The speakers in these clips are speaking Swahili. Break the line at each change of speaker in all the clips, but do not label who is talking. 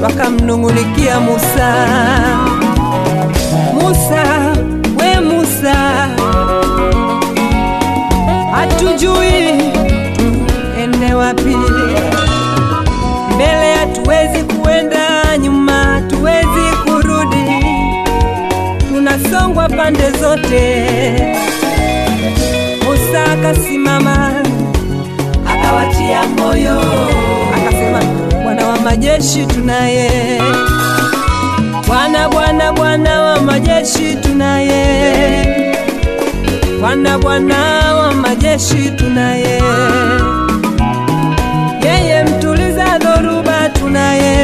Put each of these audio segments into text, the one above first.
wakamnung'unikia Musa, Musa, we Musa, hatujui tuende wapi, mbele hatuwezi kuenda, nyuma hatuwezi kurudi, tunasongwa pande zote. Musa akasimama akawatia moyo, akasema, Bwana wa majeshi tunaye, Bwana, Bwana, Bwana wa majeshi tunaye, Bwana, Bwana wa majeshi tunaye, yeye mtuliza dhoruba tunaye,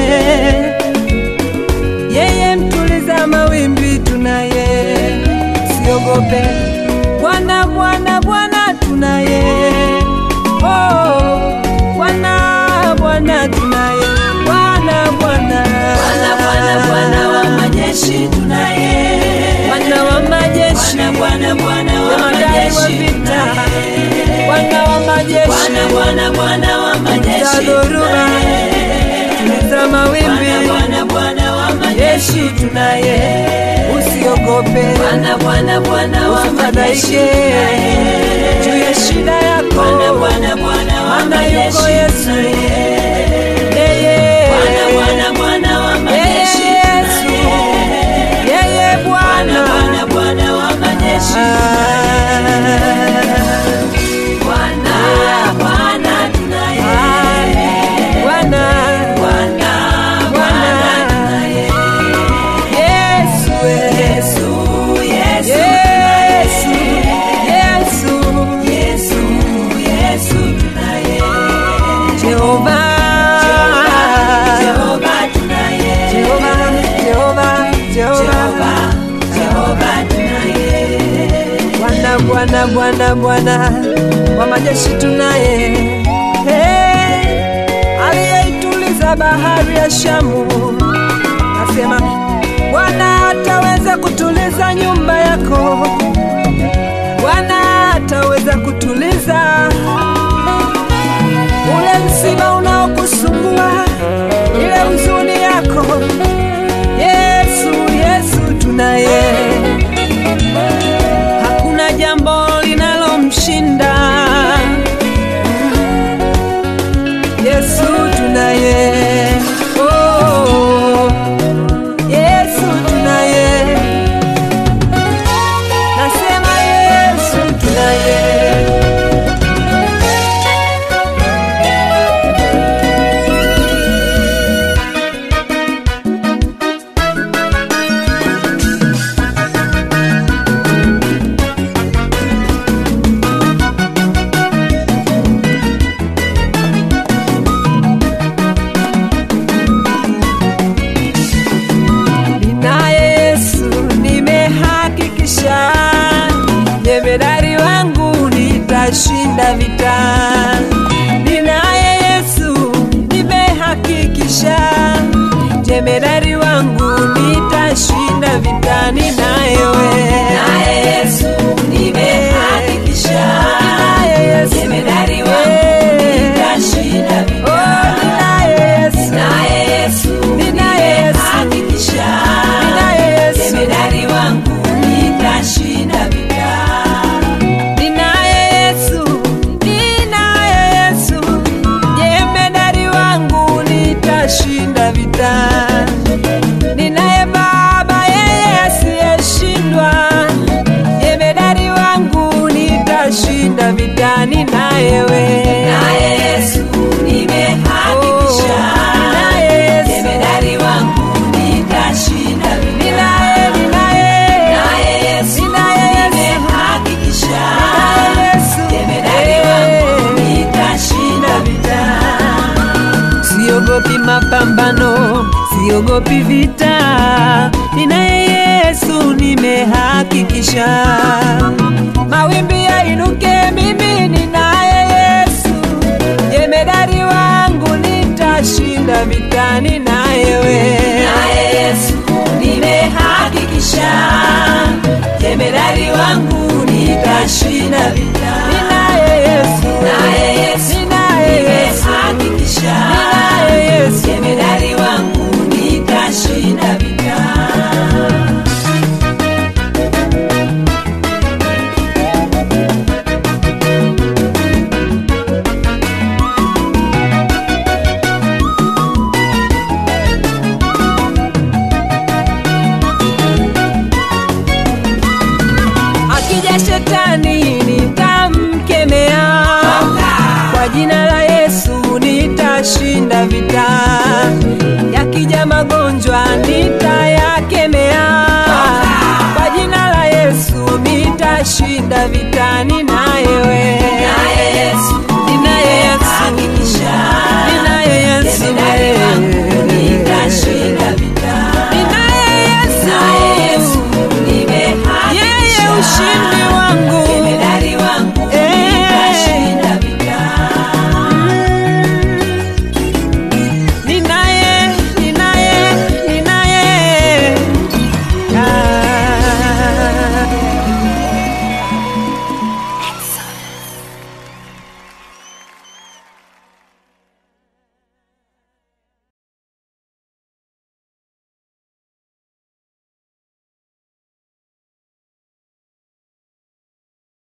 yeye mtuliza mawimbi tunaye, siogope Bwana, Bwana, Bwana tunaye, oh, Bwana, Bwana tunaye, Bwana, Bwana,
Bwana, Bwana, Bwana wa majeshi tunaye.
Bwana wa majeshi,
Bwana, Bwana, Bwana wa
jemadari wa
majeshi
vita,
tunaye.
Bwana wa majeshi,
Bwana, Bwana, Bwana wa
tuliza
majeshi
dhoruba,
tunaye.
tuliza mawimbi,
Bwana, Bwana, Bwana wa majeshi
jeshi tunaye, usiogope,
Bwana, Bwana, Bwana wa majeshi
usifadhaike
tunaye.
juu ya shida yako,
Bwana, Bwana, Bwana wa
maana yuko
majeshi
Yesu,
tunaye.
yeye
Bwana, Bwana, Bwana wa majeshi
Yesu,
tunaye.
yeye
Bwana,
Bwana
Bwana, Bwana wa majeshi Bwana, Bwana tunaye.
Bwana,
Bwana, Bwana tunaye.
Yesu,
Yesu, Yesu
Yesu,
tunaye.
Yesu,
Yesu, Yesu tunaye.
Jehova,
Jehova tunaye.
Jehova, Jehova,
Jehova,
Jehova,
Jehova tunaye.
Bwana, Bwana, Bwana, Bwana wa majeshi tunaye, hey, aliyeituliza bahari ya Shamu, nasema Bwana ataweza kutuliza nyumba yako, Bwana ataweza kutuliza ule msiba unaokusumbua, ile huzuni yako. Yesu, Yesu tunaye, hakuna jambo linalomshinda. Yesu tunaye, oh, Yesu tunaye, nasema Yesu tunaye. Ninaye Yesu nimehakikisha, jemedari wangu nitashinda vita. Ninaye Yesu nimehakikisha, jemedari wangu nitashinda vita. Ninaye wewe,
Naye Yesu nimehakikisha.
Ninaye Yesu.
Jemedari wangu
Eh.
nitashinda vita.
oh, ninaye Yesu,
Naye Yesu
Ninaye Yesu.
nimehakikisha.
ninaye Yesu,
Jemedari wangu nitashinda vita.
ninaye Yesu, ninaye Yesu, jemedari wangu nitashinda vita. Ninaye Baba yeye asiyeshindwa, jemedari wangu nitashinda vita. Ninaye wewe,
Naye Yesu nimehakikisha.
ninaye Yesu,
Jemedari wangu nitashinda vita.
ninaye, ninaye,
Naye Yesu
ninaye Yesu,
nimehakikisha.
ninaye Yesu,
Jemedari wangu nitashinda vita.
Siogopi mapambano, siogopi vita, ninaye Yesu nimehakikisha. Mawimbi yainuke, mimi ninaye Yesu, jemedari wangu nitashinda vita, ninaye wewe.
Naye Yesu nimehakikisha. Jemedari wangu nitashinda vita.
Ninaye Yesu,
Naye